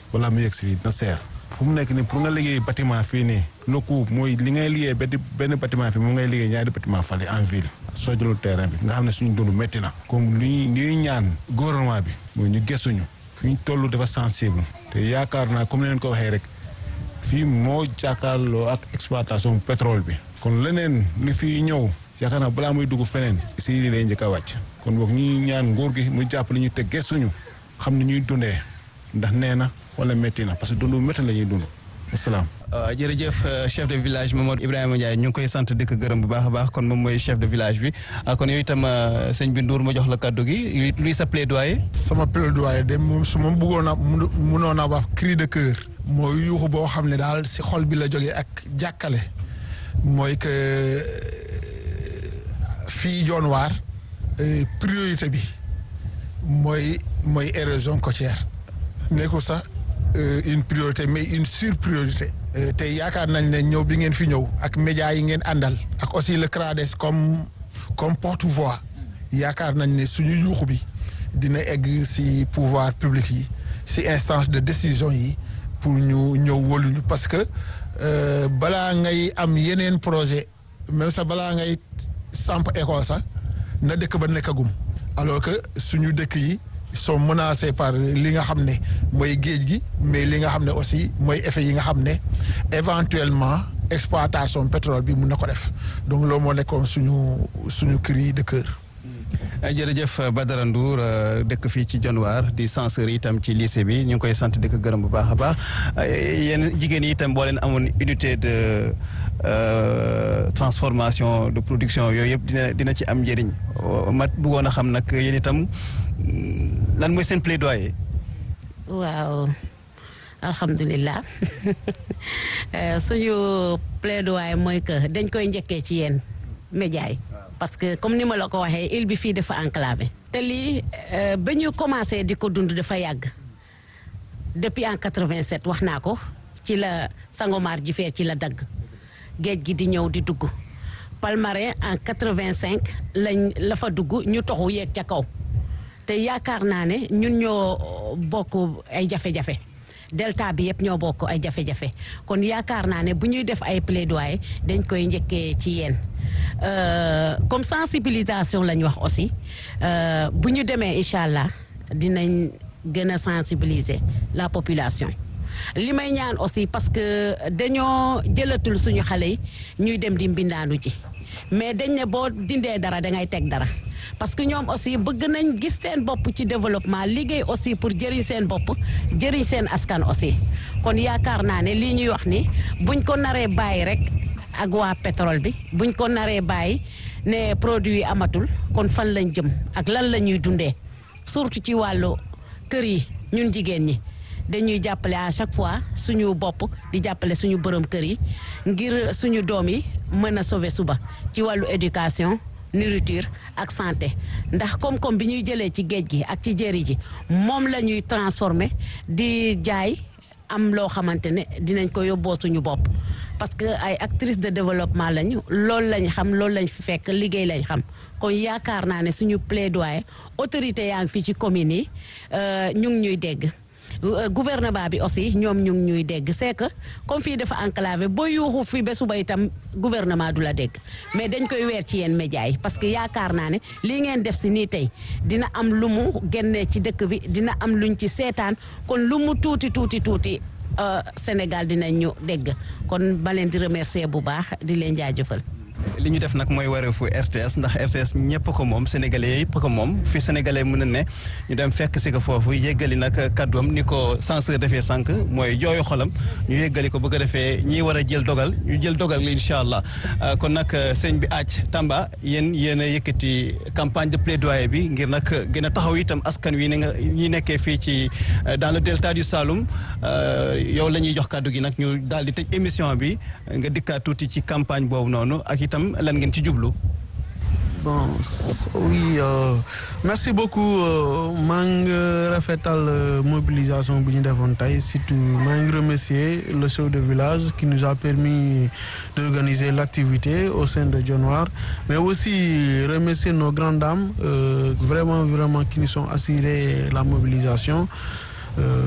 wala mu yegg si fii dina seer fu mu nekk nii pour nga liggéey bâtiment fii nii le coût mooy li ngay liggéey benn benn bâtiment fii moom ngay liggéey ñaari bâtiment fale en ville soo jëlul terrain bi nga xam ne suñu dund métti na comme li ñuy ñaan gouvernement bi mooy ñu gëstuñu fi ñu toll dafa sensible te yaakaar naa comme leen ko waxee rek fii moo jàkkaarloo ak exploitation pétrole bi kon leneen li fii ñëw yaakaar naa balaa muy dugg feneen si lii lay njëkk a wàcc kon boog ñuy ñaan nguur gi mu jàppale ñu te gëstuñu xam ne ñuy dundee ndax nee na wala métti na parce que dundu métti la ñuy dund asalaam. jërëjëf chef de village Mamadou Ibrahima Ndiaye ñu ngi koy sant di ko gërëm bu baax a baax kon moom mooy chef de village bi kon yow itam sëñ bi Ndour ma jox la kàddu gi luy sa plaidoyer. sama plaidoyer de moom su ma bëggoon a mënoon a wax cri de cœur. mooy yuuxu boo xam ne daal si xol bi la jógee ak jàkkale mooy que fii John waar priorité bi mooy mooy érosion côtière nekkul sax une priorité mais une surpriorité te yaakaar nañ ne ñëw bi ngeen fi ñëw ak médias yi ngeen àndal ak aussi le CRADES comme comme porte-voix yaakaar nañ ne suñu yuuxu bi dina egg si pouvoir public yi si instance de décision yi pour ñu ñëw wóoluñu parce que balaa ngay am yeneen projet même sax balaa ngay samp école sax na dëkk ba nekkagum alors que suñu dëkk yi sont menacés par li nga xam ne mooy géej gi mais li nga xam ne aussi mooy effet yi nga xam ne éventuellement exploitation pétrole bi mun na ko def donc loolu moo nekkoon suñu suñu cri de cœur. jërëjëf Badara Ndour dëkk fii ci Dionewar di censeur itam ci lycée bi ñu ngi koy sant di ko gërëm bu baax a baax yéen jigéen yi itam boo leen amoon unité de transformation de production yooyu yëpp dina dina ci am njëriñ ma bëggoon a xam nag yéen itam lan mooy seen plaidoyer. waaw alhamdulilah suñu plaidoyer mooy que dañ koy njëkkee ci yéen média yi parce que comme ni ma la ko waxee île bi fii dafa enclavé. te lii ba ñu commencé di ko dund dafa yàgg depuis en 87 wax naa ko ci la Sangomar ji fee ci la dagg géej gi di ñëw di dugg Palmarin en 85 lañ la fa dugg ñu toxu yeeg ca kaw te yaakaar naa ne ñun ñoo bokk ay jafe-jafe. delta bi yëpp ñoo bokk ay jafe-jafe kon yaakaar naa ne bu ñuy def ay plaidoyer dañ koy njëkkee ci yéen comme sensibilisation lañ wax aussi bu ñu demee incha allah dinañ gën a sensibiliser la population. li may ñaan aussi parce que dañoo jëlatul suñu xale yi ñuy dem di mbindaanu ji mais dañ ne boo dindee dara dangay teg dara. parce que ñoom aussi bëgg nañ gis seen bopp ci développement liggéey aussi pour jëriñ seen bopp jëriñ seen askan aussi kon yaakaar naa ne lii ñuy wax ni buñ ko naree bàyyi rek ak waa pétrole bi buñ ko naree bàyyi ne produit yi amatul kon fan lañ jëm ak lan la ñuy dundee surtout ci wàllu kër yi ñun jigéen ñi dañuy jàppale à chaque fois suñu bopp di jàppale suñu borom kër yi ngir suñu doom yi mën a sauver suba ci wàllu éducation nourriture ak santé ndax koom-koom bi ñuy jëlee ci géej gi ak ci jëri ji moom la ñuy transformer di jaay am loo xamante ne dinañ ko yóbboo suñu bopp parce que ay actrices de développement lañu loolu lañ xam loolu lañ fi fekk liggéey lañ xam kon yaakaar naa ne suñu plaidoyer autorité yaa ngi fii ci communes yi ñu ngi ñuy dégg gouvernement bi aussi ñoom ñu ngi ñuy dégg c'est que comme fii dafa enclavé boo yuuxu fi ba suba itam gouvernement du la dégg mais dañ koy weer ci yéen médias yi parce que yaakaar naa ne lii ngeen def si nii tey dina am lu mu génnee ci dëkk bi dina am luñ ci seetaan kon lu mu tuuti tuuti tuuti Sénégal dinañ ñu dégg kon ba leen di remercier bu baax di leen jaajëfal. li ñu def nag mooy wareefu RTS ndax RTS ñëpp ko moom sénégalais yëpp ko moom fi sénégalais mën na ne ñu dem fekk si ko foofu yéggali nag kàddoom ni ko censeur defee sànq mooy jooyu xolam ñu yéggali ko bëgg a defee ñi war a jël dogal ñu jël dogal li incha allah kon nag sëñ bi aaj Tamba yéen yéen a yëkkati campagne de plaidoyer bi ngir nag gën a taxaw itam askan wi ni nga ñi nekkee fii ci dans le delta du Saloum yow la ñuy jox kàddu gi nag ñu daal di tëj émission bi nga dikkaat tuuti ci campagne boobu noonu ak itam lan ngeen ci jublu. bon oui euh, merci beaucoup maa ngi rafetal mobilisation bi ñu defoon tey surtout maa ngi remercier le chef de village qui nous a permis d'organiser l'activité au sein de Dionewar mais aussi remercier nos grandes dames euh, vraiment vraiment qui nous ont assuré la mobilisation. Euh,